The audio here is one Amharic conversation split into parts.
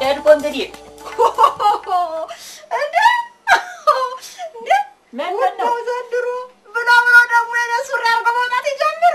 ሄድኮ እንግዲህ እንደ እንደ ምንድን ነው? ወጣው ዘንድሮ ብሎ ብሎ ደግሞ የኔ ሱሪ አድርገው መውጣት ይጀምሩ።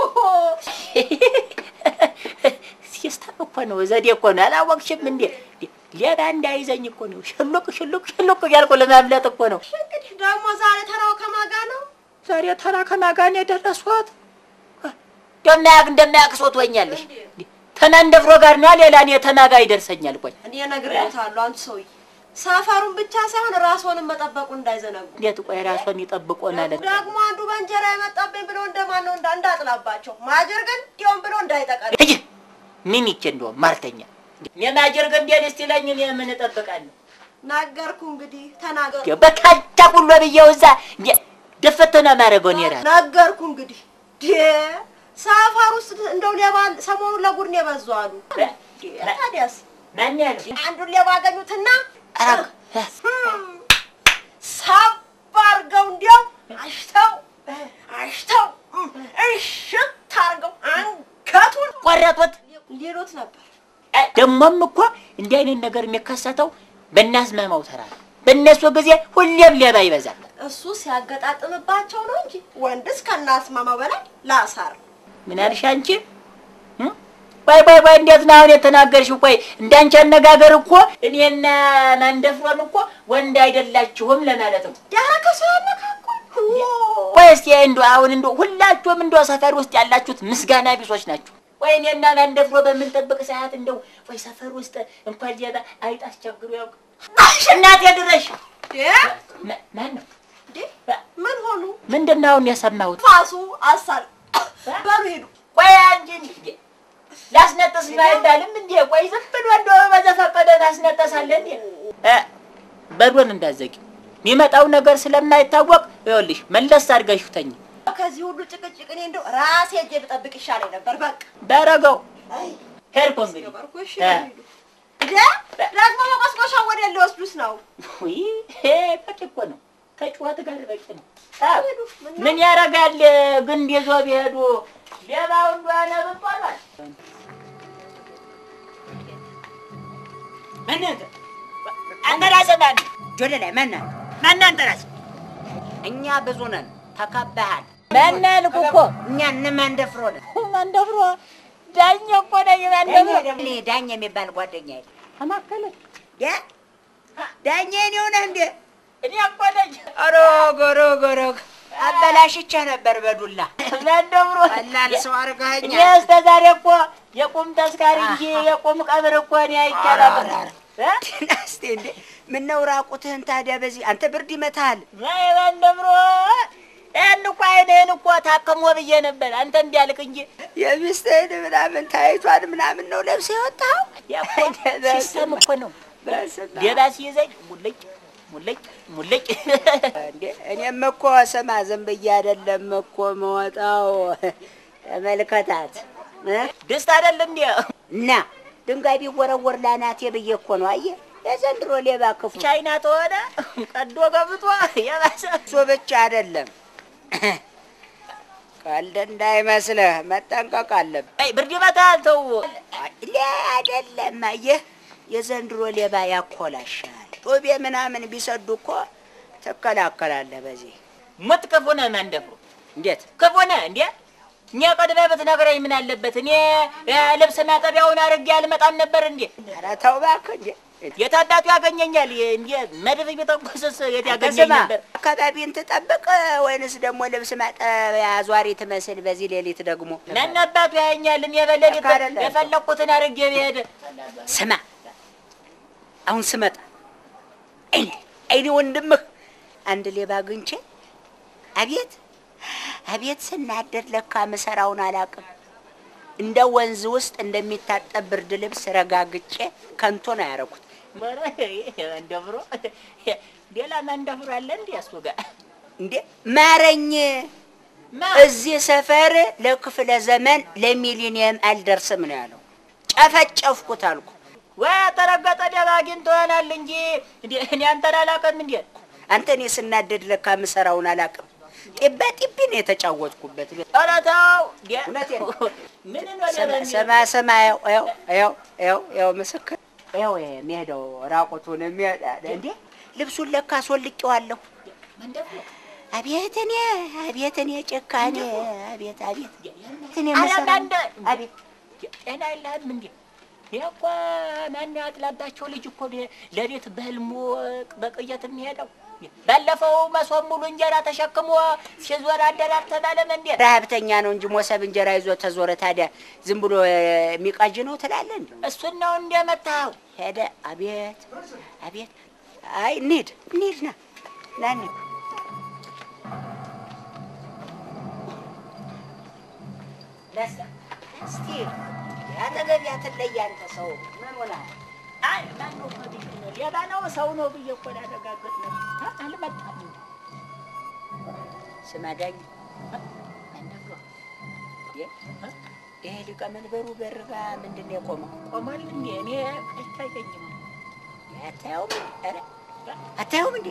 ሲስተም እኮ ነው፣ ዘዴ እኮ ነው። አላወቅሽም እንዴ? ሌባ እንዳይዘኝ እኮ ነው። ሽሉቅ ሽሉቅ ሽሉቅ እያልኩ ለማምለጥ እኮ ነው። እንግዲህ ደግሞ ዛሬ ተራው ከማጋ ነው። ዛሬ ተራ ከማጋን የደረስኳት እንደማያቅ እንደማያቅ ሰው ትወኛለሽ። ተናንደፍሮ ጋር ነው ሌላ እኔ ተናጋ ይደርሰኛል። ቆይ እኔ እነግርዎታለሁ አንቱ ሰውዬ ሰፈሩን ብቻ ሳይሆን ራስዎንም መጠበቁ እንዳይዘነጉ። እንዴት ቆይ ራሷን ይጠብቆናል። ደግሞ አንዱ በእንጀራ የመጣብኝ ብሎ እንደማን ነው እንዳ- እንዳጥላባቸው ማጀር ግን እንዲያውም ብሎ እንዳይጠቀል እይ ምን ይቼ እንደውም ማርተኛ እኔ ማጀር ገንዴን እስቲ ለኝ እኔ ምን እጠብቃለሁ? ነገርኩ። እንግዲህ ተናገሩ። በካቻ ሁሉ ብዬው እዛ እንዴ ደፈተ ነው የማደርገው እኔ እራሱ ነገርኩ። እንግዲህ ዴ ሰፈር ውስጥ እንደው ሌባ ሰሞኑን ለጉድ ነው የበዙ አሉ። ታዲያስ ማን ያለው አንዱን ሌባ አገኙትና ኧረ ሳብ አድርገው እንዲያው አሽተው አሽተው እሽት አድርገው አንገቱን ቆረጡት። ሌሎት ነበር። ደግሞም እኮ እንዲህ አይነት ነገር የሚከሰተው በእናስማማው ተራ ነው። በእነሱ ጊዜ ሁሌም ሌባ ይበዛል። እሱ ሲያገጣጥምባቸው ነው እንጂ ወንድስ ከናስማማው በላይ ላሳር ምን አልሽ አንቺ? እም? ቆይ ቆይ ቆይ እንዴት ነው አሁን የተናገርሽው? ቆይ እንዳንቺ አነጋገር እኮ እኔና ማንደፍሮን እኮ ወንድ አይደላችሁም ለማለት ነው። ያረከ ሰው ያነካኩኝ ቆይ እስኪ እንደው አሁን እንደው ሁላችሁም እንደው ሰፈር ውስጥ ያላችሁት ምስጋና ቢሶች ናችሁ። ቆይ እኔና ማንደፍሮ በምንጠብቅ ሰዓት እንደው ቆይ ሰፈር ውስጥ እንኳን ሌባ አይጥ አስቸግሮ ያውቅ? አሽ እናቴ ድረሽ ማ- ማን ነው? ምን ሆኑ? ምንድን ነው አሁን የሰማሁት? ፋሱ አሳል በሉ ሄዱ። ቆይ አንቺ እንዴ ላስነጥስ ነው አይባልም እንዴ? ቆይ ዝም ብሎ እንደው በዘፈቀደ ታስነጠሳለህ እንዴ? እ በሩን እንዳዘጊ የሚመጣው ነገር ስለማይታወቅ ይኸውልሽ መለስ አድርገሽው ተኝ። ከዚህ ሁሉ ጭቅጭቅ እኔ እንደው ራሴ እጄ ብጠብቅ ይሻለኝ ነበር። በቃ ባረገው አይ ሄድኩ እንግዲህ ገበርኩ። እሺ እ። ሂዱ። እንዴ ደግሞ መቆስቆሻ ወደ ሊወስዱስ ነው? ውይ ይሄ በቂ እኮ ነው። ከጩኸት ጋር በቂ ነው። አዎ፣ ሂዱ። ምን ነው? ምን ያደርጋል ግንድ ይዞ ቢሄዱ ሌባው እንደሆነ ብንባሏል። ምን አንተ ራስህ ማን ጆሌ ላይ ማን አለ? ማን አንተ ራስህ እኛ ብዙ ነን፣ ተከበሃል። ማን አልኩ እኮ እኛ እነማን ደፍሮ ነን? ማንደፍሮ ዳኛ እኮ ነኝ። ማንደፍሮ እኔ ዳኝ የሚባል ጓደኛ የለ። ተማከለ ያ ዳኛ እኔ ሆነህ እንዴ? እኔ እኮ ነኝ ሮግ ሮግ ሮግ አበላሽቻ ነበር በዱላ ማንደፍሮ ቀላል ሰው እኔ አድርገኸኛል። እስከ ዛሬ እኮ የቁም ተስካሪ እንጂ የቁም ቀብር እኮ እኔ አይቻላል። እስቲ እንዴ ምነው ራቁትህን ታዲያ? በዚህ አንተ ብርድ ይመታሃል። ማንደፍሮ ያን እኮ አይንህን እኮ ታከሞ ብዬ ነበር። አንተ እንዲያልቅ እንጂ የሚስትህን ምናምን ታይቷን ምናምን ነው ለብሰህ የወጣኸው? ሲስተም እኮ ነው። በስመ አብ። ሌባ ሲይዘኝ ሙልጭ ሙልጭ ሙልጭ እንዴ እኔም እኮ ስማ ዝም ብዬ አይደለም እኮ መወጣው። ተመልከታት እ? ደስታ አይደል እንዴ? እና ድንጋይ ቢወረወር ላናቴ ብዬ እኮ ነው። አየህ የዘንድሮ ሌባ ክፉ ቻይና ተሆነ ቀዶ ገብቶ የባሰ እሱ ብቻ አይደለም። ቀልድ እንዳይመስልህ መጠንቀቅ አለብህ። አይ ብርድ ይመታል። ተው ሌ አይደለም። አየህ የዘንድሮ ሌባ ያኮላሻል። ጩቤ ምናምን ቢሰዱ እኮ ትከላከላለህ። በዚህ ሙት ክፉ ነህ ማንደፍሮ እንዴት ክፉ ነህ እንዴ? እኔ ቀድመህ ብትነግረኝ ምን አለበት? እኔ እ፣ ልብስ ማጠቢያውን አድርጌ አልመጣም ነበር እንዴ? ኧረ ተው እባክህ እንዴ የት አባቱ ያገኘኛል? እንዴ መድፍ ቢተኩስስ የት ያገኘኝ ስማ ነበር? አካባቢን ትጠብቅ ወይንስ ደግሞ ልብስ ማጠቢያ አዟሪ ትመስል በዚህ ሌሊት ደግሞ ማን አባቱ ያየኛል? እኔ በሌሊት ልክ አይደለም። የፈለኩትን አድርጌ ብሄድ ስማ አሁን ስመጣ አይኔ አይኔ ወንድምህ አንድ ሌባ አግኝቼ አቤት አቤት ስናደድ ለካ ምሰራውን አላውቅም እንደ ወንዝ ውስጥ እንደሚታጠብ ብርድ ልብስ ረጋግጬ ከንቶ ነው ያደረኩት ማንደፍሮ ሌላ ማንደፍሮ አለ እንዴ? እሱ ጋር እንዴ ማረኝ ማ እዚህ ሰፈር ለክፍለ ዘመን ለሚሊኒየም አልደርስም ነው ያለው ጨፈጨፍኩት አልኩ ወይ ተረገጠ ደባ አግኝቶ ይሆናል እንጂ እንዴ እኔ አንተን አላውቅም እንዴ? አንተ እኔ ስናደድ ለካ ምሰራውን አላውቅም ጢባ ጢቢ ነው የተጫወትኩበት ኧረ ተው እንዴ! እውነቴን ነው። ምን ነው ስማ ስማ ስማ ያው ያው ያው ያው ያው ምስክር ይኸው የሚሄደው ራቁቱን የሚሄድ እንዴ ልብሱን ለካ አስወልቄዋለሁ። አቤት እኔ አቤት እኔ ጭካኔ አቤት አቤት እኔ መሰራ አቤት ጤና የለህም እንዴ? ይህ እኮ ማነው ያጥላባቸው ልጅ እኮ ሌሊት በህልሙ በቅየት የሚሄደው ባለፈው መሶብ ሙሉ እንጀራ ተሸክሞ ሲዞር አደር አልተባለም እንዴ? ረሀብተኛ ነው እንጂ ሞሰብ እንጀራ ይዞ ተዞረ። ታዲያ ዝም ብሎ የሚቃዥ ነው ትላለህ እንዴ? እሱን ነው እንደመታኸው። ሄደ አቤት አቤት። አይ እንሂድ እንሂድ፣ ና ና እንሂድ። ነሳ እስቲ ያጠገብ ያትለይ አንተ ሰው ምን ሆነሃል? አይ ማነው ልጅ ነው ሌባ ነው ሰው ነው ብዬ እኮ ላረጋግጥ ነው። አ- አልመጣም እንዴ? ስማ ዳኝ ማነው? ይሄ ሊቀመንበሩ በር ጋ ምንድን ነው የቆመው? ቆሟል እንዴ? እኔ አይታየኝም። አታየውም? ኧረ አታየውም እንዴ?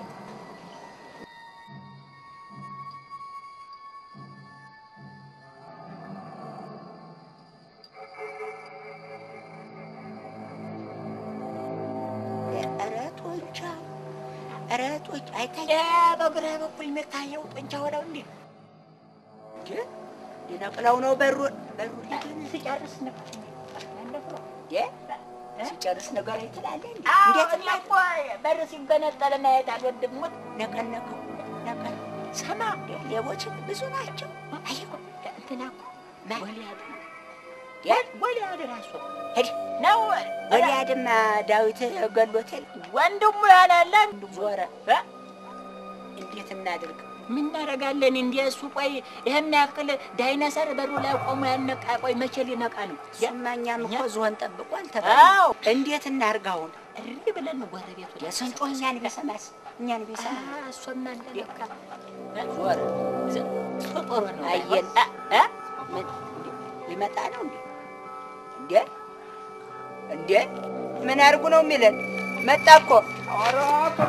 ኧረ ጦንቻ ኧረ ጦንቻ አይታየም ያ በግራ በኩል የሚታየው ጡንቻ ሆነው እንዴ? እንዴ? ሊነቅለው ነው በሩን በሩን ሊገን ሲጨርስ ነበር ማነው? እንዴ? ሲጨርስ ነገር ትላለህ እንዴ? አዎ እንዴት እኔ እኮ በር ሲገነጠል ማየት አልወድም። ሙት ነቀነቀው ነቀን ሰማ ሌቦች ብዙ ናቸው። አየሁ እንትና እኮ ማን? ጎልያድ ነው። ያ ጎልያድ ራሱ ሄድ ነው ወዲያድማ ዳዊት ገሎቴል ወንድሙ ያናለ ዞረ። እንዴት እናድርግ? ምን እናደርጋለን? እንደ እሱ ቆይ ይህን ያክል ዳይነሰር በሩ ላይ ቆሞ ያነቃ ቆይ መቼ ሊነቃ ነው? እሱማ እኛም እኮ ዝሆን ጠብቋል አዎ። ተባለ። እንዴት እናድርግ አሁን? እሪ ብለን ጎረቤቱ የስንጮ እኛን ቢሰማስ እኛን ቢሰማ እሱማ እንደነቃ ዞረ። ጥሩ ነው። አየን። አ- አ? ምን እንዴ? ሊመጣ ነው እንዴ? እንዴ እንዴ ምን አድርጉ ነው የሚለን? መጣ እኮ ኧረ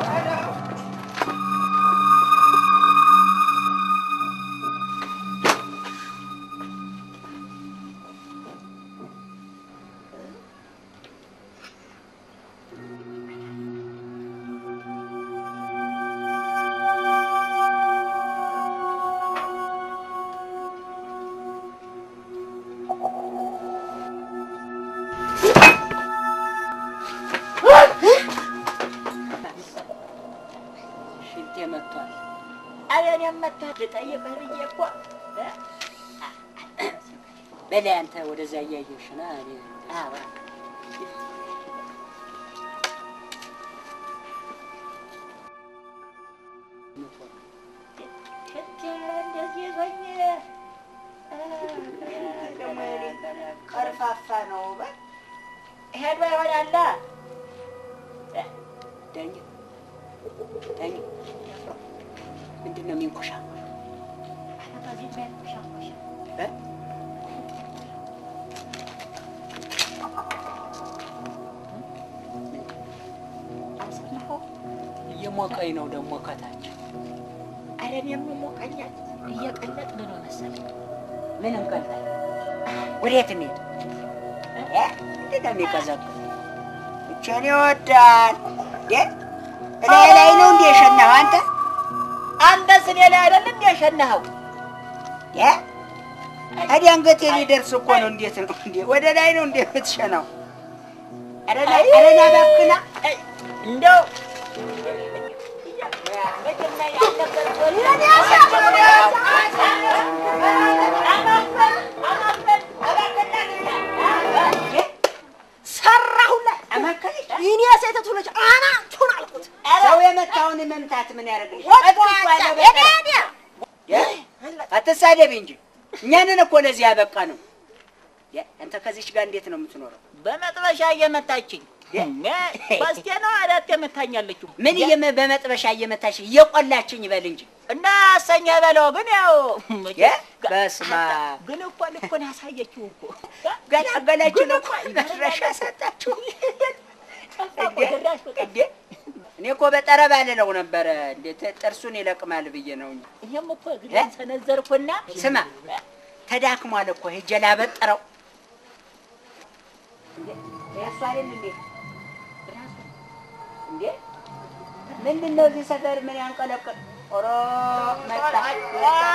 ሽንቴ መጥቷል። አይ እኔም መጥቷል ልጠይቅህ ብዬ እኮ እ? በላይ አንተ ወደዛ እያየሽ ና እኔ አዎ። ሽንቴ እንደዚህ ይዞኝ ደግሞ ቀርፋፋ ነው። በል ሄዶ ይሆናላ ዳኝ ዳኝ ምንድን ነው የሚንኮሻ እ? እየሞቀኝ ነው ደግሞ ከታች አረን የምሞቀኛል እየቀለጥን ነው መሰለኝ። ምን እንቀልጣል? ወዴት እንሄድ? እ? ምንድን ነው የሚቀዘቅዝ? እቼን ይወዳል እ? እላይ ላይ ነው እንዴ የሸናኸው አንተ? አንተስ እኔ ላይ አይደል እንደ ሸናኸው? እ? ታዲያ አንገቴ ሊደርስ እኮ ነው። እንዴት ነው እንዴ? ወደ ላይ ነው እንዴ የምትሸናው? ኧረ ና ኧረ ና እባክህ ና። አይ፣ እንደው መጀመሪያ አልነበረ ሰራሁላት። አማካኝ ይህን የሴተቱ ልጅ አናቱን አልኩት። ሰው የመታውን መምታት ምን ያደርግልሽ? ወጥዋጫ ሄዳዲያ አትሳደብ እንጂ እኛንን እኮ ለዚህ ያበቃ ነው። የ- አንተ ከዚች ጋር እንዴት ነው የምትኖረው? በመጥበሻ እየመታችኝ ሶስቴ ነው አራት የመታኛለችው። ምን እየመ በመጥበሻ እየመታሽ እየቆላችኝ ይበል እንጂ እና አሰኘ በለው ግን ያው የ? በስመ አብ። ግን እኮ ልኮን ያሳየችው እኮ ገላገላችን እኮ መድረሻ ሰጣችሁ። እንዴ? ድራሽ በቃ እንዴ? እኔ እኮ በጠረባ ልለው ነበረ እንዴት ጥርሱን ይለቅማል ብዬ ነው እንጂ። ይሄም እኮ እግሬን ሰነዘርኩና ስማ ተዳክሟል እኮ ሄጄ ላበጥረው። እንዴ? እሱ አይደል እንዴ? ምንድን ነው እዚህ ሰፈር ምን ያንቀለቅል? ኦሮ መጣ መጣ